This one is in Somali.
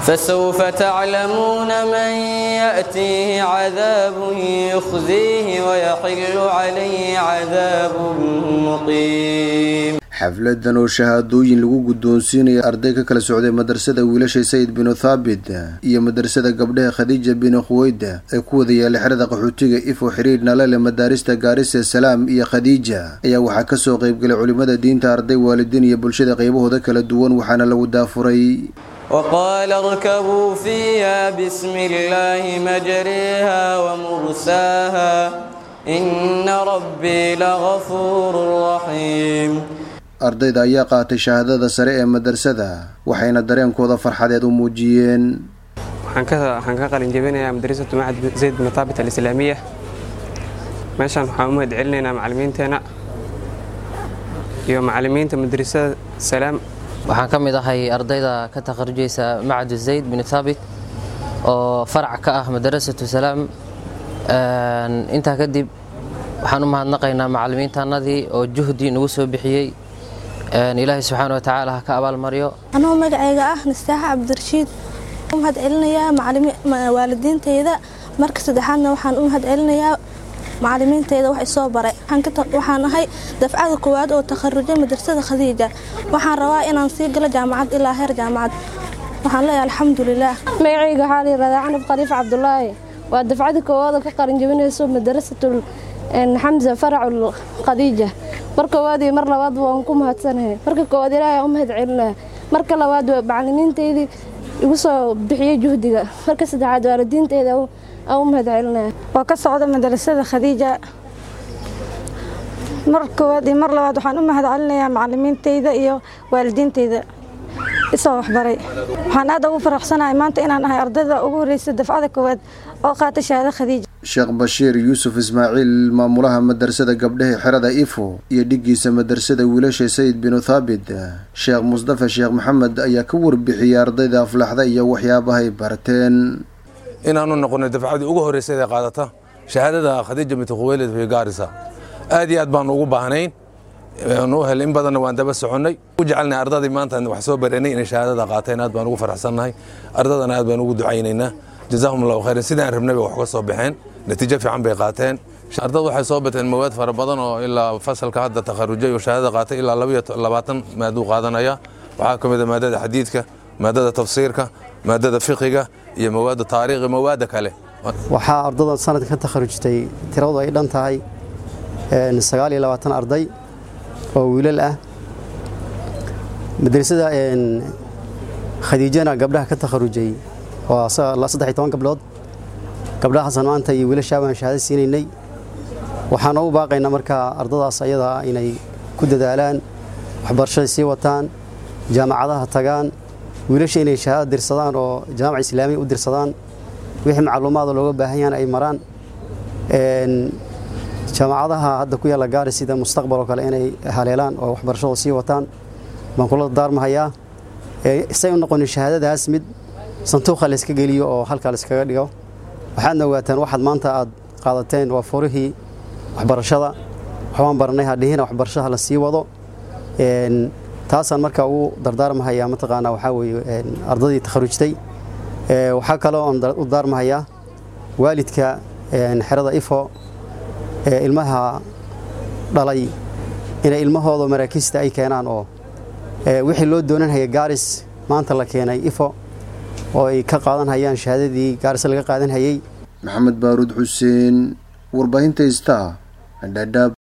فسوف تعلمون من يأتيه عذاب يخزيه ويحل عليه عذاب مقيم xafladan oo shahaadooyin lagu guddoonsiinaya arday ka kala socday madrasada wiilasha sayid binu thaabit iyo madrasada gabdhaha khadiija binu khuweyda ee ku wada yaala xerada qaxootiga ifo xiriir nalale madaarista gaarisa salaam iyo khadiija ayaa waxaa kasoo qeybgalay culimada diinta arday waalidiin iyo bulshada qeybahooda kala duwan waxaana lagu daafuray وقال اركبوا فيها بسم الله مجريها ومرساها إن ربي لغفور رحيم ardayda ayaa qaatay shahaadada sare ee madrasada waxayna dareenkooda farxadeed u muujiyeen waxaan ka qalin jebinayaa madrasatu macad zayd bin taabit alislaamiya meeshaan waxaan u mahad celinaynaa macalimiinteena iyo macalimiinta madrasada salaam waxaan ka mid ahay ardayda ka takharujaysa macadu zayd bin thaabit oo farac ka ah madrasatu salaam intaa kadib waxaan u mahadnaqaynaa macalimiintaanadii oo juhdi nagu soo bixiyey ilaahay subxaana watacaala ha ka abaalmaryo anuu magacayga ah nastaaxa cabdirashiid u mahad celinayaa waalidiintayda marka saddexaadna waxaan u mahad celinayaa macalimiintayda wax isoo baray waxaan ahay dafcada koowaad oo takharujay madrasada khadiija waxaan rabaa inaan sii galo jaamacad ilaa heer jaamacad waxaan leeyahay alxamdulilaah magacayga waxaa layirahdaa canab khaliif cabdulaahi waa dafcada koowaad oo ka qaran jebinayso madrasatul xamza faracul khadiija mar koowaad iyo mar labaad waan ku mahadsanahay marka koowaad ilaahay u mahad celinaya marka labaad waa macalimiintaydii igu soo bixiyey juhdiga marka saddexaad waalidiintayda aan u mahad celinaya waa ka socda madrasada khadiija mar koowaad iyo mar labaad waxaan u mahad celinayaa macalimiintayda iyo waalidiintayda isoo waxbaray waxaan aad ugu faraxsanahay maanta inaan ahay ardayda ugu horreysa dafcada koowaad oo qaata shahaado khadiija sheekh bashiir yuusuf ismaaciil maamulaha madrasada gabdhaha xerada ifo iyo dhigiisa madrasada wiilasha sayid binu thaabit sheekh musdafa sheekh maxamed ayaa ka warbixiyey ardayda aflaxda iyo waxyaabahay barteen inaanu noqonay dafcadii ugu horreysay ee qaadata shahaadada khadiija binti khuweylid fi gaarisa aad iyo aad baanu ugu baahnayn nu hel in badanna waan daba soconnay u jecelnay ardadii maanta wax soo baranay inay shahaadada qaateen aad baan ugu faraxsannahay ardadana aad baan ugu ducaynaynaa jazaahum allahu khayran sidaan rabnay bay wax ka soo baxeen natiijo fiican bay qaateen ardad waxay soo bateen mawaad fara badan oo ilaa fasalka hadda takharujay oo shahaadada qaatay ilaa labaatan maaduu qaadanaya waxaa ka mid a maadada xadiidka maadada tafsiirka maadada fiqiga iyo mawaada taariikhi mawaada kale waxaa ardadan sanadka ka takharujtay tiradu ay dhan tahay sagaal iyo labaatan arday oo wiilal ah madrasada khadiijana gabdhaha ka takharujay waa saddex iyo toban gabdhood gabdhaha xasan maanta iyo wiilashaa baan shahaado siinaynay waxaan ugu baaqaynaa markaa ardadaas ayadaa inay ku dadaalaan waxbarashada sii wataan jaamacadaha tagaan wiilasha inay shahaado dirsadaan oo jaamaca islaamiya u dirsadaan wixii macluumaada looga baahan yahan ay maraan jaamacadaha hadda ku yaalla gaari sida mustaqbal oo kale inay haleelaan oo waxbarashada sii wataan baan kula daarmahayaa say u noqonin shahaadadaas mid santuuqa layska geliyo oo halkaa layskaga dhigo waxaadna ogaataan waxaad maanta aad qaadateen waa furihii waxbarashada waxbaan baranay hadhihina waxbarashada la sii wado taasaan markaa ugu dardaarmahayaa mataqaanaa waxaa weeye ardadii takharujtay waxaa kaloo aan u daarmahayaa waalidka xerada ifo ilmaha dhalay inay ilmahooda maraakiista ay keenaan oo wixii loo doonanhaya gaaris maanta la keenay ifo oo ay ka qaadan hayaan shahaadadii gaaris laga qaadan hayay maxamed baaruud xuseen warbaahinta ista dhadhaab